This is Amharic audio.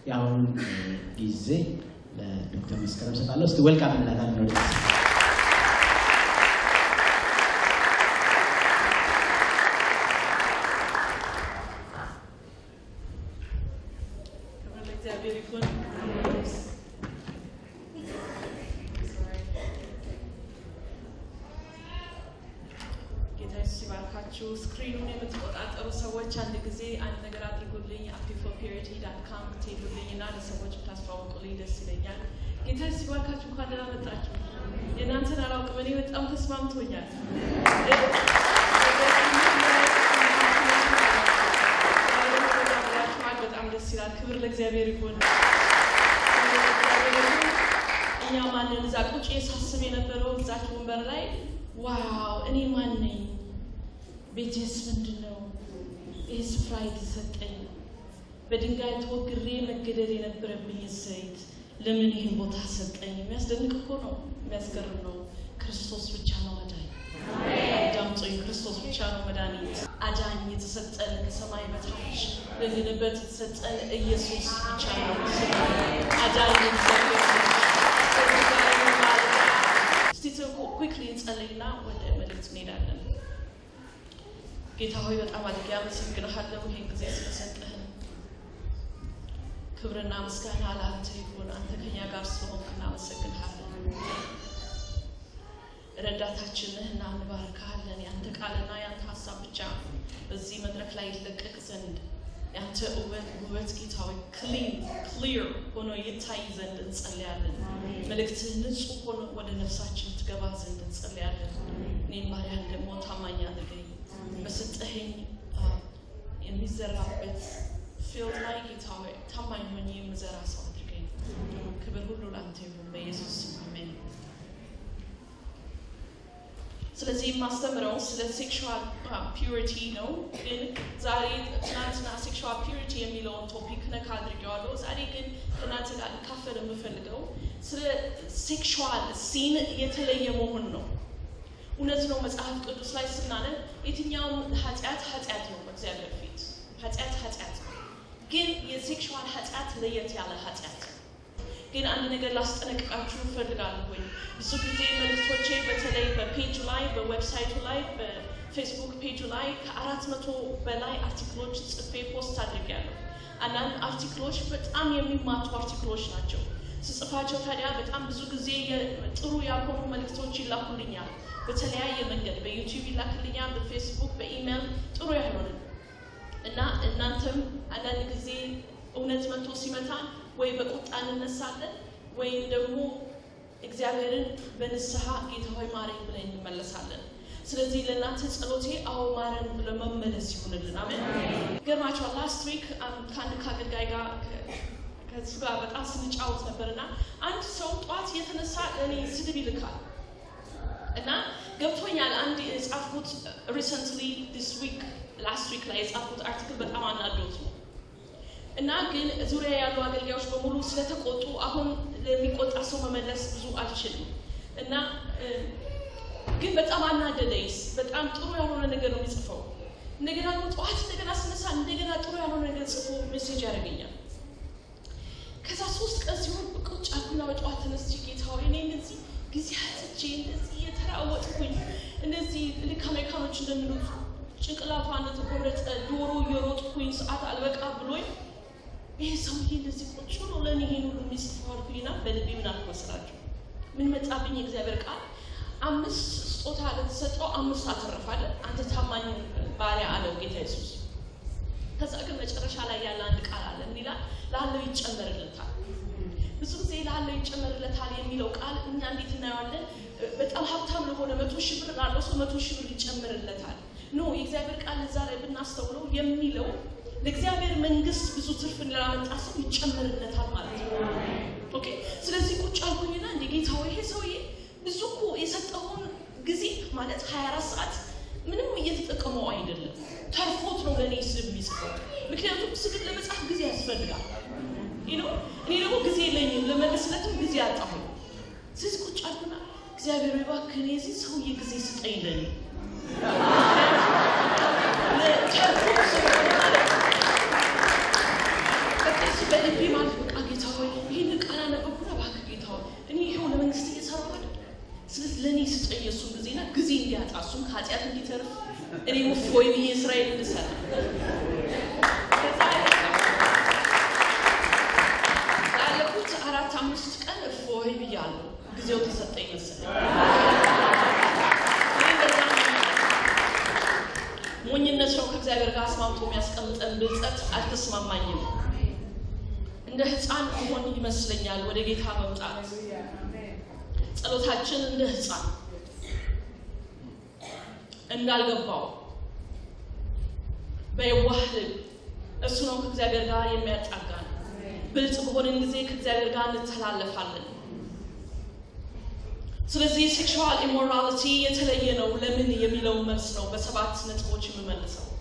የአሁኑን ጊዜ ለዶክተር መስከረም ሰጣለሁ። እስቲ ወልካም እንላታለን ወደ እግዚአብሔር ይሁን። ጌታ ኢየሱስ ይባርካችሁ። ስክሪኑን የምትቆጣጠሩ ሰዎች አንድ ጊዜ አንድ ነገር አድርጉልኝ። አፒፎፒሪቲ ዳት ካም ትሄዱልኝ እና ለሰዎች ብታስተዋውቁልኝ ደስ ይለኛል። ጌታ ኢየሱስ ይባርካችሁ። እንኳን ደህና መጣችሁ። የእናንተን አላውቅም፣ እኔ በጣም ተስማምቶኛል። ብላችኋል። በጣም ደስ ይላል። ክብር ለእግዚአብሔር ይሁን። እኛ ማንን እዛ ቁጭ ሳስብ የነበረው እዛች ወንበር ላይ ዋው እኔ ማን ነኝ? ቤቴስ ምንድን ነው? ይህ ስፍራ የተሰጠኝ በድንጋይ ተወግሬ መገደል የነበረብኝ ዘይት ለምን ይህን ቦታ ሰጠኝ? የሚያስደንቅ እኮ ነው። የሚያስገርም ነው። ክርስቶስ ብቻ ነው አዳኝ። አዳምጦኝ ክርስቶስ ብቻ ነው መድኃኒት። አዳኝ የተሰጠን ከሰማይ በታች ልንበት የተሰጠን ኢየሱስ ብቻ ነው። አዳኝ እግዚአብሔር እስቲ ኩክሊ እንጸልይና ወደ መልእክት እንሄዳለን። ጌታ ሆይ በጣም አድርጌ አመሰግንሃለሁ ይህን ጊዜ ስለሰጠህን። ክብርና ምስጋና ለአንተ ይሁን። አንተ ከኛ ጋር ስለሆንክ እናመሰግንሃለን። ረዳታችን ነህና እንባርካለን። ያንተ ቃልና ያንተ ሀሳብ ብቻ በዚህ መድረክ ላይ ይለቀቅ ዘንድ ያንተ ውበት ውበት ጌታ ሆይ ክሊን ክሊር ሆኖ ይታይ ዘንድ እንጸልያለን። መልእክትህ ንጹህ ሆኖ ወደ ነፍሳችን ትገባ ዘንድ እንጸልያለን። እኔም ባሪያን ደግሞ ታማኝ አድርገኝ። በሰጠኸኝ የሚዘራበት ፊልድ ላይ ጌታ ሆይ ታማኝ ሆኜ የምዘራ ሰው አድርገኝ። ክብር ሁሉ ለአንተ ይሁን በኢየሱስ ስም አሜን። ስለዚህ የማስተምረው ስለ ሴክሹዋል ፒዩሪቲ ነው። ግን ዛሬ ትናንትና ሴክሹዋል ፒዩሪቲ የሚለውን ቶፒክ ነካ አድርጌዋለሁ። ዛሬ ግን ከእናንተ ጋር ልካፈል የምፈልገው ስለ ሴክሹዋል ሲን የተለየ መሆን ነው። እውነት ነው። መጽሐፍ ቅዱስ ላይ ስናነብ የትኛውም ኃጢአት ኃጢአት ነው በእግዚአብሔር ፊት ኃጢአት ኃጢአት ነው። ግን የሴክሹዋል ኃጢአት ለየት ያለ ኃጢአት ነው። ግን አንድ ነገር ላስጠነቅቃችሁ እፈልጋለሁ። ወይ ብዙ ጊዜ መልእክቶቼ በተለይ በፔጁ ላይ በዌብሳይቱ ላይ በፌስቡክ ፔጁ ላይ ከአራት መቶ በላይ አርቲክሎች ጽፌ ፖስት አድርጌያለሁ። አንዳንድ አርቲክሎች በጣም የሚማቱ አርቲክሎች ናቸው። ስጽፋቸው ታዲያ በጣም ብዙ ጊዜ ጥሩ ያልሆኑ መልእክቶች ይላኩልኛል። በተለያየ መንገድ በዩቲዩብ ይላክልኛል፣ በፌስቡክ፣ በኢሜይል ጥሩ ያልሆነ እና እናንተም አንዳንድ ጊዜ እውነት መጥቶ ሲመታን ወይ በቁጣ እንነሳለን ወይም ደግሞ እግዚአብሔርን በንስሐ ጌታ ሆይ ማረኝ ብለን እንመለሳለን። ስለዚህ ለእናንተ ጸሎቴ አዎ ማረን ብሎ መመለስ ይሁንልን። አሜን። ገርማቸዋል። ላስት ዊክ ከአንድ ከአገልጋይ ጋር ከሱ ጋር በጣም ስንጫወት ነበር እና አንድ ሰው ጠዋት የተነሳ ለእኔ ስድብ ይልካል እና ገብቶኛል። አንድ የጻፍኩት ሪሰንትሊ ዲስ ዊክ ላስት ዊክ ላይ የጻፍኩት አርቲክል በጣም አናዶት ነው እና ግን ዙሪያ ያሉ አገልጋዮች በሙሉ ስለተቆጡ አሁን ለሚቆጣ ሰው መመለስ ብዙ አልችልም እና ግን በጣም አናደደኝስ። በጣም ጥሩ ያልሆነ ነገር ነው የሚጽፈው። እንደገና ደግሞ ጠዋት እንደገና ስነሳ እንደገና ጥሩ ያልሆነ ነገር ጽፎ ሜሴጅ ያደርገኛል። ከዛ ሶስት ቀን ሲሆን ቁጭ አልኩና በጠዋት ተነስቼ ጌታ ሆይ እኔ እንደዚህ ጊዜ አጥቼ እንደዚህ የተራወጥኩኝ እንደዚህ ልክ አሜሪካኖች እንደሚሉት ጭንቅላቷ እንደተቆረጠ ዶሮ እየሮጥኩኝ ሰዓት አልበቃ ብሎኝ ይሄ ሰውዬ እንደዚህ ቁጭ ብሎ ለእኔ ይሄን ሁሉ የሚጽፈው አልኩኝና በልቤ ምን አልኩ መሰላችሁ? ምን መጣብኝ? የእግዚአብሔር ቃል አምስት ስጦታ ለተሰጠው አምስት አተረፋለ አንተ ታማኝ ባሪያ አለው ጌታ ኢየሱስ። ከዛ ግን መጨረሻ ላይ ያለ አንድ ቃል አለ። ምን ይላል? ላለው ይጨመርለታል። ብዙ ጊዜ ላለው ይጨመርለታል የሚለው ቃል እኛ እንዴት እናየዋለን? በጣም ሀብታም ለሆነ መቶ ሺህ ብር ላለው ሰው መቶ ሺህ ብር ይጨመርለታል። ኖ የእግዚአብሔር ቃል እዛ ላይ ብናስተውለው የሚለው ለእግዚአብሔር መንግስት ብዙ ትርፍ ላመጣ ሰው ይጨመርለታል ማለት ነው። ኦኬ። ስለዚህ ቁጭ አልኩኝና እንደ ጌታ ወይ ይሄ ሰውዬ ብዙ እኮ የሰጠውን ጊዜ ማለት 24 ሰዓት ምንም እየተጠቀመው አይደለም። ተርፎት ነው ለእኔ ስድብ የሚጽፈው። ምክንያቱም ስድብ ለመጻፍ ጊዜ ያስፈልጋል። ነው እኔ ደግሞ ጊዜ የለኝም፣ ለመለስለትም ጊዜ አጣሁኝ። ስለዚህ ቁጭ አልኩና እግዚአብሔር እባክህ እኔ የዚህ ሰውዬ ጊዜ ስጠኝ ለኔ ተርፎት ስለሆነ ማለት ነው። በቃ እሱ በልቤ ማለት በቃ ጌታ ሆይ ይህን ቃል አነበብኩና እባክህ ጌታ ሆይ እኔ ይኸው ለመንግስት እየሰራሁ አይደል? ስለዚህ ለእኔ ስጠኝ የእሱን ጊዜና ጊዜ እንዲያጣ እሱም ከኃጢአት እንዲተርፍ እኔም እፎይ ብዬ እስራኤል እንድሰራ ከዛ ላለፉት አራት አምስት ቀን እፎይ ብያለሁ። ጊዜው ተሰጠኝ መሰለኝ። እኔ እንደዛ ነው ሞኝነት ነው ከእግዚአብሔር ጋር አስማምቶ የሚያስቀምጠን ብልጠት አልተስማማኝም። እንደ ሕፃን መሆን ይመስለኛል ወደ ጌታ መምጣት ጸሎታችን እንደ ሕፃን እንዳልገባው በየዋህ ልብ እሱ ነው ከእግዚአብሔር ጋር የሚያጣጋን። ብልጥ በሆንን ጊዜ ከእግዚአብሔር ጋር እንተላለፋለን። ስለዚህ ሴክሹዋል ኢሞራሊቲ የተለየ ነው ለምን የሚለው መልስ ነው በሰባት ነጥቦች የምመልሰው።